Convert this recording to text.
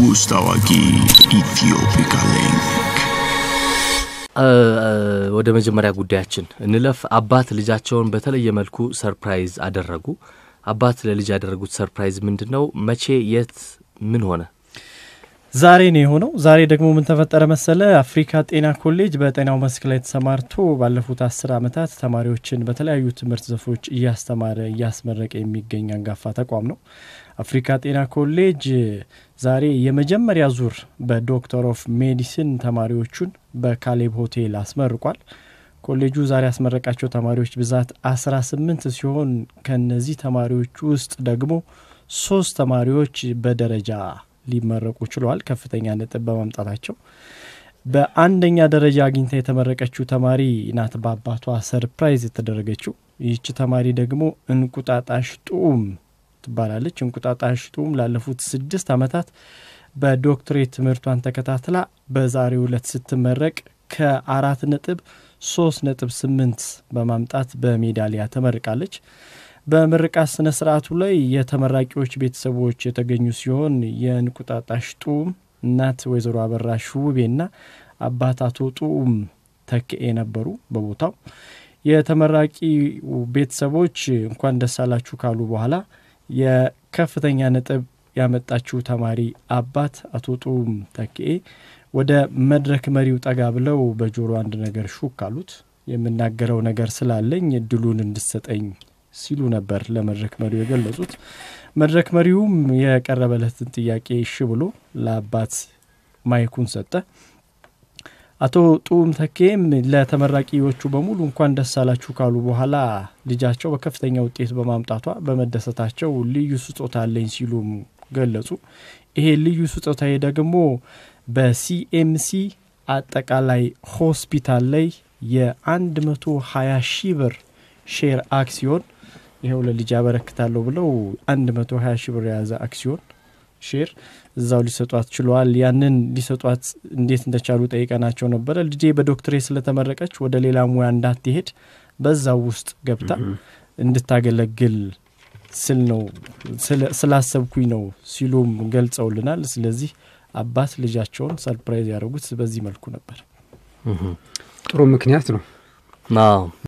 ውስጥ አዋቂ ኢትዮፒካ ሊንክ ወደ መጀመሪያ ጉዳያችን እንለፍ። አባት ልጃቸውን በተለየ መልኩ ሰርፕራይዝ አደረጉ። አባት ለልጅ ያደረጉት ሰርፕራይዝ ምንድን ነው? መቼ፣ የት፣ ምን ሆነ? ዛሬ ነው የሆነው። ዛሬ ደግሞ ምን ተፈጠረ መሰለ? አፍሪካ ጤና ኮሌጅ በጤናው መስክ ላይ ተሰማርቶ ባለፉት አስር ዓመታት ተማሪዎችን በተለያዩ ትምህርት ዘርፎች እያስተማረ እያስመረቀ የሚገኝ አንጋፋ ተቋም ነው። አፍሪካ ጤና ኮሌጅ ዛሬ የመጀመሪያ ዙር በዶክተር ኦፍ ሜዲሲን ተማሪዎቹን በካሌብ ሆቴል አስመርቋል። ኮሌጁ ዛሬ ያስመረቃቸው ተማሪዎች ብዛት 18 ሲሆን ከነዚህ ተማሪዎች ውስጥ ደግሞ ሶስት ተማሪዎች በደረጃ ሊመረቁ ችለዋል፣ ከፍተኛ ነጥብ በማምጣታቸው። በአንደኛ ደረጃ አግኝታ የተመረቀችው ተማሪ ናት በአባቷ ሰርፕራይዝ የተደረገችው። ይህች ተማሪ ደግሞ እንቁጣጣሽ ጡም ትባላለች። እንቁጣጣሽ ጡም ላለፉት ስድስት ዓመታት በዶክትሬት ትምህርቷን ተከታትላ በዛሬው ዕለት ስትመረቅ ከአራት ነጥብ ሶስት ነጥብ ስምንት በማምጣት በሜዳሊያ ተመርቃለች። በምርቃት ስነ ስርዓቱ ላይ የተመራቂዎች ቤተሰቦች የተገኙ ሲሆን የእንቁጣጣሽ ጡም እናት ወይዘሮ አበራሽ ውቤና አባት አቶ ጡም ተክኤ ነበሩ በቦታው። የተመራቂ ቤተሰቦች እንኳን ደስ አላችሁ ካሉ በኋላ የከፍተኛ ነጥብ ያመጣችው ተማሪ አባት አቶ ጡም ተክኤ ወደ መድረክ መሪው ጠጋ ብለው በጆሮ አንድ ነገር ሹክ አሉት። የምናገረው ነገር ስላለኝ እድሉን እንድሰጠኝ ሲሉ ነበር ለመድረክ መሪው የገለጹት። መድረክ መሪውም የቀረበለትን ጥያቄ እሺ ብሎ ለአባት ማይኩን ሰጠ። አቶ ጡም ተኬም ለተመራቂዎቹ በሙሉ እንኳን ደስ አላችሁ ካሉ በኋላ ልጃቸው በከፍተኛ ውጤት በማምጣቷ በመደሰታቸው ልዩ ስጦታ አለኝ ሲሉም ገለጹ። ይሄ ልዩ ስጦታዬ ደግሞ በሲኤምሲ አጠቃላይ ሆስፒታል ላይ የ120 ሺህ ብር ሼር አክሲዮን ይኸው ለልጅ ያበረክታለሁ ብለው 120 ሺህ ብር የያዘ አክሲዮን ሼር እዛው ሊሰጧት ችለዋል። ያንን ሊሰጧት እንዴት እንደቻሉ ጠይቀናቸው ነበረ። ልጄ በዶክትሬት ስለተመረቀች ወደ ሌላ ሙያ እንዳትሄድ በዛው ውስጥ ገብታ እንድታገለግል ስል ነው ስላሰብኩኝ ነው ሲሉም ገልጸውልናል። ስለዚህ አባት ልጃቸውን ሰርፕራይዝ ያደረጉት በዚህ መልኩ ነበር። ጥሩ ምክንያት ነው።